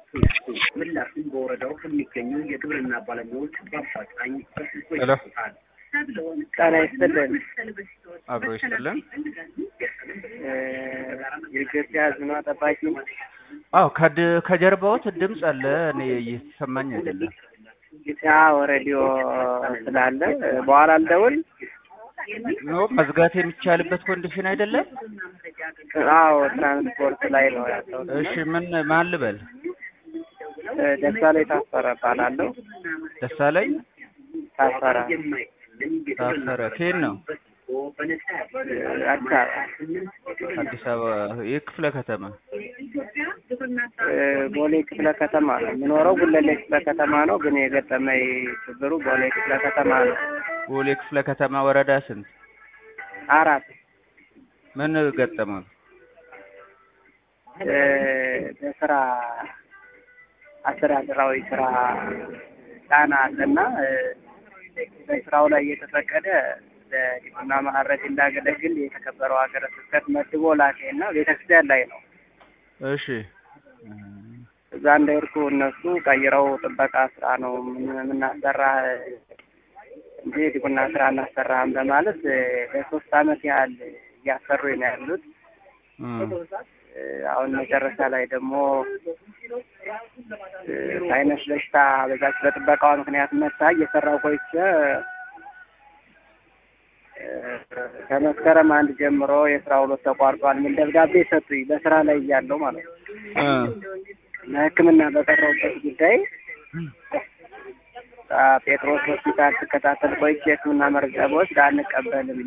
ምላሹን በወረዳው ከሚገኙ የግብርና ባለሙያዎች በአፋጣኝ በስልኮ ሄሎ ይሰጣል። ጤና ይስጥልን። አብሮ ይስጥልን። የኢትዮጵያ ሕዝብ ጠባቂ አዎ ከድ- ከጀርባዎት ድምፅ አለ። እኔ እየተሰማኝ አይደለም። ያው ሬዲዮ ስላለ በኋላ ልደውል። ኖ መዝጋት የሚቻልበት ኮንዲሽን አይደለም። አዎ ትራንስፖርት ላይ ነው ያለው። እሺ ምን ማን ልበል? ደሳለኝ ታፈረ እባላለሁ። ደሳለኝ ታፈረ ታፈረ ከየት ነው? አዲስ አበባ አዲስ አበባ ይህ ክፍለ ከተማ ቦሌ ክፍለ ከተማ ነው የምኖረው። ጉለሌ ክፍለ ከተማ ነው፣ ግን የገጠመኝ ችግሩ ቦሌ ክፍለ ከተማ ነው። ቦሌ ክፍለ ከተማ ወረዳ ስንት? አራት ምን ገጠመው? እ በስራ አስተዳደራዊ ስራ ጫና አለና እ በስራው ላይ እየተፈቀደ ለዲቁና ማዕረግ እንዳገለግል የተከበረው ሀገረ ስብከት መድቦ ላከኝና ቤተክርስቲያን ላይ ነው እሺ እዛ እንደሄድኩ እነሱ ቀይረው ጥበቃ ስራ ነው ምን- የምናሰራ እንጂ ዲቁና ስራ እናሰራህም በማለት እ ለሶስት አመት ያህል እያሰሩኝ ነው ያሉት። እም፣ እ አሁን መጨረሻ ላይ ደግሞ እ ሳይነስ በሽታ በዛች በጥበቃዋ ምክንያት መታ እየሰራው ቆይቼ እ ከመስከረም አንድ ጀምሮ የስራ ውሎ ተቋርጧል የሚል ደብዳቤ ሰጡኝ። በስራ ላይ እያለሁ ማለት ነው። እ፣ ለሕክምና በቀረቡበት ጉዳይ አ ጴጥሮስ ሆስፒታል ስከታተል ቆይቼ የሕክምና መረጃ በወስድ አንቀበልም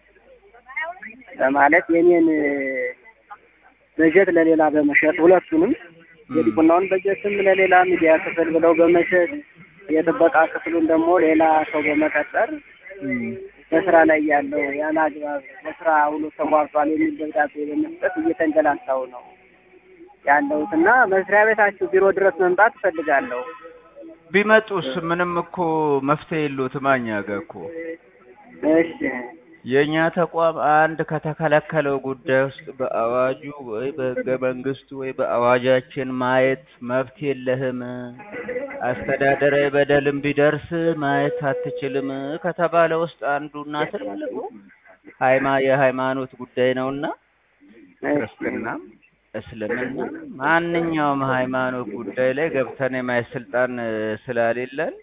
በማለት የኔን እ በጀት ለሌላ በመሸጥ ሁለቱንም የዲቁናውን በጀትም ለሌላ ሚዲያ ክፍል ብለው በመሸጥ የጥበቃ ክፍሉን ደግሞ ሌላ ሰው በመቀጠር እም፣ በስራ ላይ ያለው ያለ አግባብ በስራ ውሎ ተቋርጧል የሚል ደብዳቤ በመስጠት እየተንገላታው ነው ያለሁት እና መስሪያ ቤታችሁ ቢሮ ድረስ መምጣት እፈልጋለሁ። ቢመጡስ ምንም እኮ መፍትሄ የለውም። እኛ ጋር እኮ እሺ የእኛ ተቋም አንድ ከተከለከለው ጉዳይ ውስጥ በአዋጁ ወይ በሕገ መንግስቱ ወይ በአዋጃችን ማየት መብት የለህም፣ አስተዳደራዊ በደልም ቢደርስ ማየት አትችልም ከተባለ ውስጥ አንዱና ትልቁ ሃይማ የሃይማኖት ጉዳይ ነውና ክርስትና፣ እስልምና ማንኛውም ሃይማኖት ጉዳይ ላይ ገብተን የማየት ስልጣን እ፣ ስለሌለን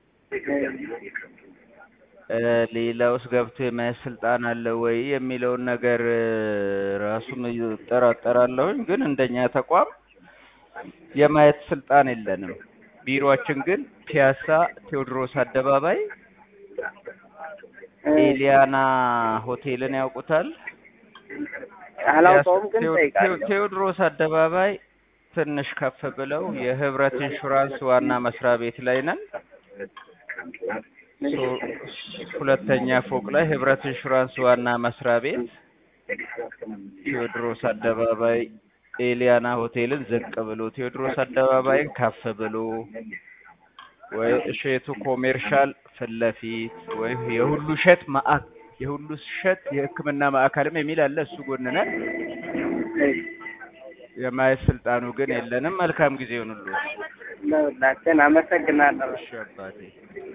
እ፣ ሌላ ውስጥ ገብቶ የማየት ስልጣን አለ ወይ የሚለውን ነገር እ፣ ራሱን እጠራጠራለሁኝ። ግን እንደኛ ተቋም የማየት ስልጣን የለንም። ቢሮአችን ግን ፒያሳ ቴዎድሮስ አደባባይ ኤሊያና ሆቴልን ያውቁታል? አላውቀውም ግን ቴዎ- ጠይቃለሁ። ቴዎ- ቴዎድሮስ አደባባይ ትንሽ ከፍ ብለው የህብረት ኢንሹራንስ ዋና መስሪያ ቤት ላይ ነን። ሶ- ሁለተኛ ፎቅ ላይ ህብረት ኢንሹራንስ ዋና መስሪያ ቤት ቴዎድሮስ አደባባይ ኤሊያና ሆቴልን ዝቅ ብሎ ቴዎድሮስ አደባባይን ከፍ ብሎ ወይ እሸቱ ኮሜርሻል ፊት ለፊት ወይ የሁሉ እሸት ማዕከል የሁሉ እሸት የሕክምና ማዕከልም የሚል አለ። እሱ ጎን ነን። የማየት ስልጣኑ ግን የለንም። መልካም ጊዜ ይሁንልዎት። ለሁላችን አመሰግናለሁ። እሺ አባቴ